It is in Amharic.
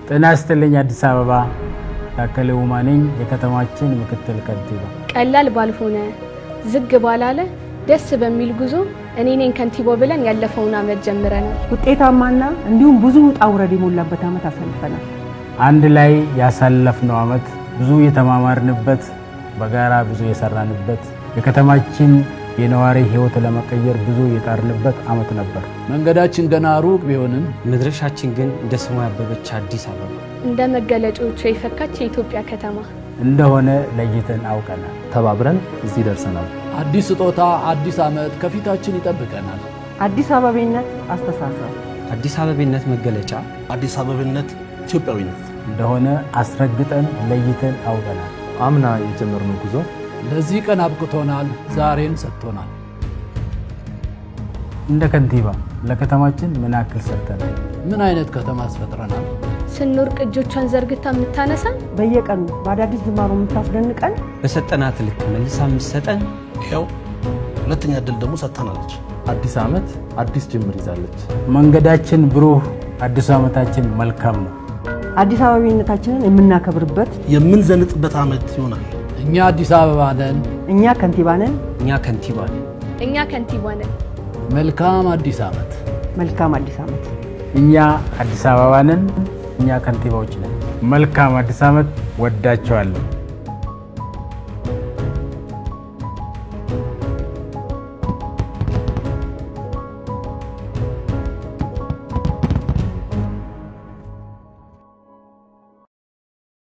ጤና ይስጥልኝ አዲስ አበባ። ታከለ ኡማ ነኝ፣ የከተማችን ምክትል ከንቲባ። ቀላል ባልሆነ ዝግ ባላለ ደስ በሚል ጉዞ እኔ ነኝ ከንቲባው ብለን ያለፈውን ዓመት ጀምረናል። ውጤታማና እንዲሁም ብዙ ውጣ ውረድ የሞላበት ዓመት አሳልፈናል። አንድ ላይ ያሳለፍነው ዓመት ብዙ የተማማርንበት፣ በጋራ ብዙ የሰራንበት፣ የከተማችን የነዋሪ ሕይወት ለመቀየር ብዙ የጣርንበት ዓመት ነበር። መንገዳችን ገና ሩቅ ቢሆንም መድረሻችን ግን እንደ ስሟ ያበበች አዲስ አበባ እንደ መገለጫዎቿ የፈካች የኢትዮጵያ ከተማ እንደሆነ ለይተን አውቀናል። ተባብረን እዚህ ደርሰናል። አዲስ ስጦታ፣ አዲስ ዓመት ከፊታችን ይጠብቀናል። አዲስ አበቤነት አስተሳሰብ፣ አዲስ አበቤነት መገለጫ አዲስ አበብነት ኢትዮጵያዊነት እንደሆነ አስረግጠን ለይተን አውቀናል። አምና የጀመርነው ጉዞ ለዚህ ቀን አብቅቶናል፣ ዛሬን ሰጥቶናል። እንደ ከንቲባ ለከተማችን ምን ያክል ሰርተናል? ምን አይነት ከተማ አስፈጥረናል? ስንወርቅ እጆቿን ዘርግታ የምታነሳ በየቀኑ በአዳዲስ ጅማሮ የምታስደንቀን በሰጠናት ልክ መልሳ የምትሰጠን ይኸው ሁለተኛ እድል ደግሞ ሰጥተናለች። አዲስ ዓመት አዲስ ጅምር ይዛለች። መንገዳችን ብሩህ፣ አዲሱ ዓመታችን መልካም ነው። አዲስ አበቤነታችንን የምናከብርበት የምንዘንጥበት ዓመት ይሆናል። እኛ አዲስ አበባ ነን። እኛ ከንቲባ ነን። እኛ ከንቲባ ነን። እኛ ከንቲባ ነን። መልካም አዲስ ዓመት። መልካም አዲስ ዓመት። እኛ አዲስ አበባ ነን። እኛ ከንቲባዎች ነን። መልካም አዲስ ዓመት። ወዳቸዋለሁ።